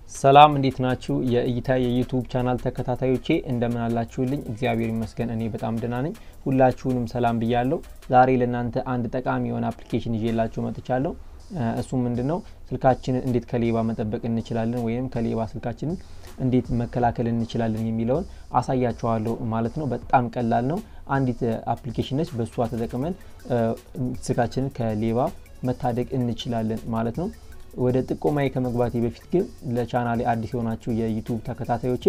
ሰላም እንዴት ናችሁ? የእይታ የዩቱብ ቻናል ተከታታዮቼ እንደምን አላችሁልኝ? እግዚአብሔር ይመስገን እኔ በጣም ደህና ነኝ። ሁላችሁንም ሰላም ብያለሁ። ዛሬ ለእናንተ አንድ ጠቃሚ የሆነ አፕሊኬሽን ይዤላችሁ መጥቻለሁ። እሱም ምንድን ነው? ስልካችንን እንዴት ከሌባ መጠበቅ እንችላለን ወይም ከሌባ ስልካችንን እንዴት መከላከል እንችላለን የሚለውን አሳያችኋለሁ ማለት ነው። በጣም ቀላል ነው። አንዲት አፕሊኬሽን ነች። በእሷ ተጠቅመን ስልካችንን ከሌባ መታደግ እንችላለን ማለት ነው። ወደ ጥቆማዬ ከመግባቴ በፊት ግን ለቻናሌ አዲስ የሆናችሁ የዩቱብ ተከታታዮቼ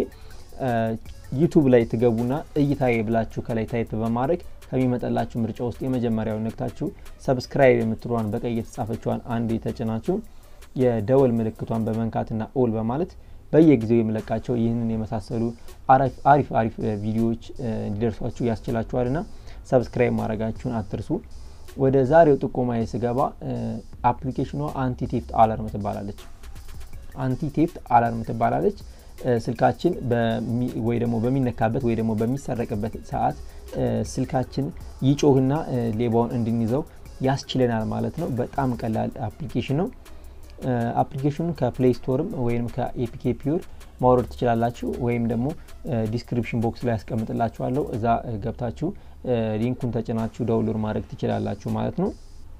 ዩቱብ ላይ ትገቡና እይታዬ ብላችሁ ከላይ ታይፕ በማድረግ ከሚመጣላችሁ ምርጫ ውስጥ የመጀመሪያውን ነክታችሁ ሰብስክራይብ የምትሏን በቀይ የተጻፈችዋን አንድ የተጭናችሁ የደወል ምልክቷን በመንካትና ኦል በማለት በየጊዜው የምለቃቸው ይህንን የመሳሰሉ አሪፍ አሪፍ ቪዲዮዎች እንዲደርሷችሁ ያስችላችኋልና ሰብስክራይብ ማድረጋችሁን አትርሱ። ወደ ዛሬው ጥቆማ ስገባ አፕሊኬሽኗ አንቲ ቴፍት አላርም ትባላለች። አንቲ ቴፍት አላርም ትባላለች። ስልካችን ወይ ደግሞ በሚነካበት ወይ ደግሞ በሚሰረቅበት ሰዓት ስልካችን ይጮህና ሌባውን እንድንይዘው ያስችለናል ማለት ነው። በጣም ቀላል አፕሊኬሽን ነው። አፕሊኬሽኑን ከፕሌይ ስቶርም ወይም ከኤፒኬ ፒውር ማውረድ ትችላላችሁ። ወይም ደግሞ ዲስክሪፕሽን ቦክስ ላይ ያስቀምጥላችኋለሁ። እዛ ገብታችሁ ሊንኩን ተጭናችሁ ዳውንሎድ ማድረግ ትችላላችሁ ማለት ነው።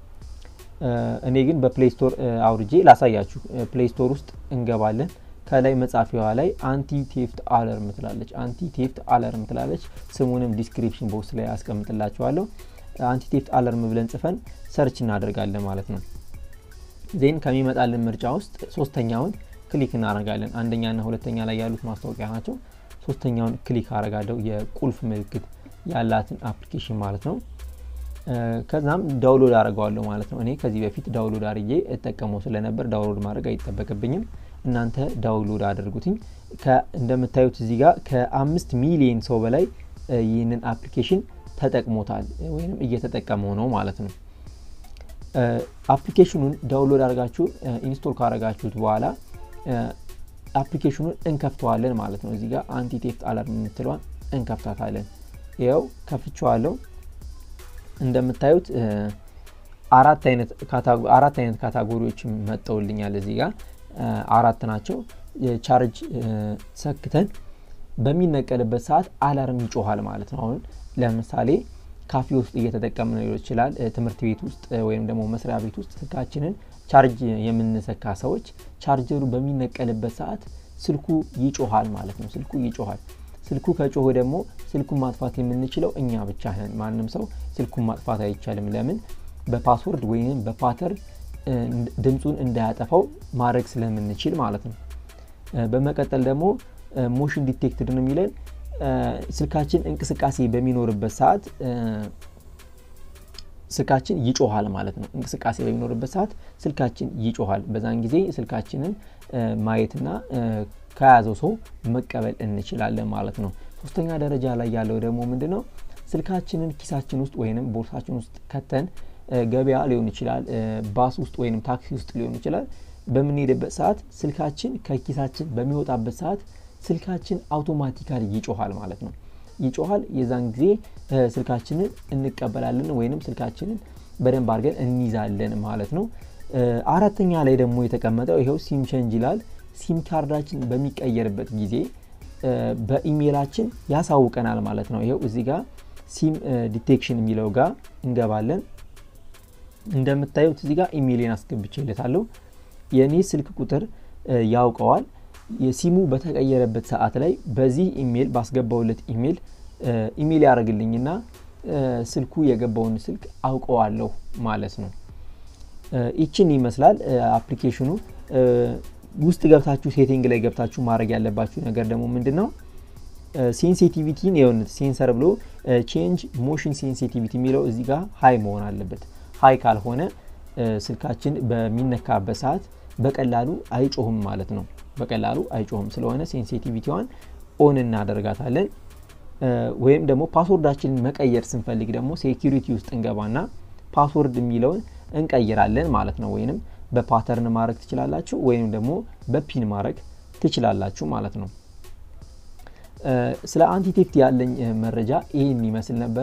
እኔ ግን በፕሌይ ስቶር አውርጄ ላሳያችሁ። ፕሌይ ስቶር ውስጥ እንገባለን። ከላይ መጻፊያዋ ላይ አንቲ ቴፍት አለርም ትላለች። አንቲ ቴፍት አለርም ትላለች። ስሙንም ዲስክሪፕሽን ቦክስ ላይ ያስቀምጥላችኋለሁ። አንቲ ቴፍት አለርም ብለን ጽፈን ሰርች እናደርጋለን ማለት ነው። ዜን ከሚመጣልን ምርጫ ውስጥ ሶስተኛውን ክሊክ እናደርጋለን። አንደኛና ሁለተኛ ላይ ያሉት ማስታወቂያ ናቸው። ሶስተኛውን ክሊክ አደርጋለሁ። የቁልፍ ምልክት ያላትን አፕሊኬሽን ማለት ነው። ከዛም ዳውንሎድ አድርገዋለሁ ማለት ነው። እኔ ከዚህ በፊት ዳውንሎድ አድርጌ እጠቀመው ስለነበር ዳውንሎድ ማድረግ አይጠበቅብኝም። እናንተ ዳውንሎድ አድርጉትኝ። እንደምታዩት እዚህ ጋር ከአምስት ሚሊየን ሰው በላይ ይህንን አፕሊኬሽን ተጠቅሞታል ወይም እየተጠቀመው ነው ማለት ነው። አፕሊኬሽኑን ዳውንሎድ አድርጋችሁ ኢንስቶል ካደረጋችሁት በኋላ አፕሊኬሽኑን እንከፍተዋለን ማለት ነው። እዚህ ጋር አንቲ ቴፍት አላርም የምትለዋን እንከፍታታለን። ይኸው ከፍቼዋለሁ። እንደምታዩት አራት አይነት ካታጎሪዎች መጠውልኛል። እዚህ ጋር አራት ናቸው። ቻርጅ ሰክተን በሚነቀልበት ሰዓት አላርም ይጮኋል ማለት ነው። አሁን ለምሳሌ ካፌ ውስጥ እየተጠቀምን ሊሆን ይችላል። ትምህርት ቤት ውስጥ ወይም ደግሞ መስሪያ ቤት ውስጥ ስልካችንን ቻርጅ የምንሰካ ሰዎች ቻርጀሩ በሚነቀልበት ሰዓት ስልኩ ይጮኋል ማለት ነው። ስልኩ ይጮኋል። ስልኩ ከጮኸ ደግሞ ስልኩን ማጥፋት የምንችለው እኛ ብቻ ነን። ማንም ሰው ስልኩን ማጥፋት አይቻልም። ለምን? በፓስወርድ ወይም በፓተርን ድምፁን እንዳያጠፋው ማድረግ ስለምንችል ማለት ነው። በመቀጠል ደግሞ ሞሽን ዲቴክትድ ነው የሚለን ስልካችን እንቅስቃሴ በሚኖርበት ሰዓት ስልካችን ይጮኋል ማለት ነው። እንቅስቃሴ በሚኖርበት ሰዓት ስልካችን ይጮኋል። በዛን ጊዜ ስልካችንን ማየትና ከያዘው ሰው መቀበል እንችላለን ማለት ነው። ሶስተኛ ደረጃ ላይ ያለው ደግሞ ምንድን ነው? ስልካችንን ኪሳችን ውስጥ ወይም ቦርሳችን ውስጥ ከተን ገበያ ሊሆን ይችላል፣ ባስ ውስጥ ወይም ታክሲ ውስጥ ሊሆን ይችላል። በምንሄድበት ሰዓት ስልካችን ከኪሳችን በሚወጣበት ሰዓት ስልካችን አውቶማቲካሊ ይጮኋል ማለት ነው። ይጮኋል። የዛን ጊዜ ስልካችንን እንቀበላለን ወይንም ስልካችንን በደንብ አድርገን እንይዛለን ማለት ነው። አራተኛ ላይ ደግሞ የተቀመጠው ይኸው ሲም ቼንጅ ይላል። ሲም ካርዳችን በሚቀየርበት ጊዜ በኢሜይላችን ያሳውቀናል ማለት ነው። ይኸው እዚህ ጋር ሲም ዲቴክሽን የሚለው ጋር እንገባለን። እንደምታዩት እዚህ ጋር ኢሜይሌን አስገብቼለታለሁ። የእኔ ስልክ ቁጥር ያውቀዋል። የሲሙ በተቀየረበት ሰዓት ላይ በዚህ ኢሜይል ባስገባውለት ኢሜይል ኢሜይል ያደርግልኝና ስልኩ የገባውን ስልክ አውቀዋለሁ ማለት ነው። ይችን ይመስላል አፕሊኬሽኑ። ውስጥ ገብታችሁ ሴቲንግ ላይ ገብታችሁ ማድረግ ያለባችሁ ነገር ደግሞ ምንድን ነው? ሴንሲቲቪቲን የሆነት ሴንሰር ብሎ ቼንጅ ሞሽን ሴንሲቲቪቲ የሚለው እዚህ ጋር ሀይ መሆን አለበት። ሀይ ካልሆነ ስልካችን በሚነካበት ሰዓት በቀላሉ አይጮህም ማለት ነው። በቀላሉ አይጮህም። ስለሆነ ሴንሲቲቪቲዋን ኦን እናደርጋታለን። ወይም ደግሞ ፓስወርዳችንን መቀየር ስንፈልግ ደግሞ ሴኪሪቲ ውስጥ እንገባና ፓስወርድ የሚለውን እንቀይራለን ማለት ነው። ወይንም በፓተርን ማድረግ ትችላላችሁ፣ ወይም ደግሞ በፒን ማድረግ ትችላላችሁ ማለት ነው። ስለ አንቲቴፍት ያለኝ መረጃ ይህን ይመስል ነበረ።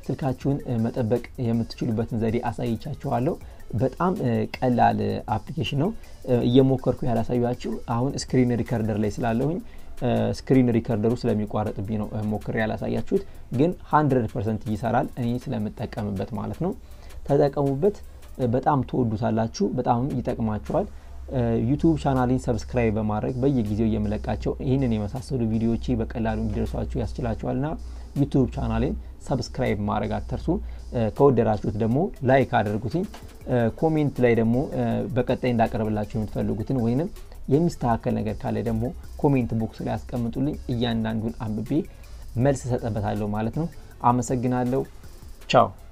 ስልካችሁን መጠበቅ የምትችሉበትን ዘዴ አሳይቻችኋለሁ። በጣም ቀላል አፕሊኬሽን ነው። እየሞከርኩ ያላሳያችሁ አሁን ስክሪን ሪከርደር ላይ ስላለሁኝ ስክሪን ሪከርደሩ ስለሚቋረጥብኝ ነው ሞክሬ ያላሳያችሁት፣ ግን 100 ፐርሰንት ይሰራል እኔ ስለምጠቀምበት ማለት ነው። ተጠቀሙበት። በጣም ትወዱታላችሁ። በጣም ይጠቅማችኋል። ዩቱብ ቻናሌን ሰብስክራይብ በማድረግ በየጊዜው የምለቃቸው ይህንን የመሳሰሉ ቪዲዮዎች በቀላሉ እንዲደርሷችሁ ያስችላችኋልና ዩቱብ ቻናሌን ሰብስክራይብ ማድረግ አትርሱ። ከወደዳችሁት ደግሞ ላይክ አድርጉትኝ። ኮሜንት ላይ ደግሞ በቀጣይ እንዳቀርብላችሁ የምትፈልጉትን ወይንም የሚስተካከል ነገር ካለ ደግሞ ኮሜንት ቦክስ ላይ ያስቀምጡልኝ። እያንዳንዱን አንብቤ መልስ እሰጥበታለሁ ማለት ነው። አመሰግናለሁ። ቻው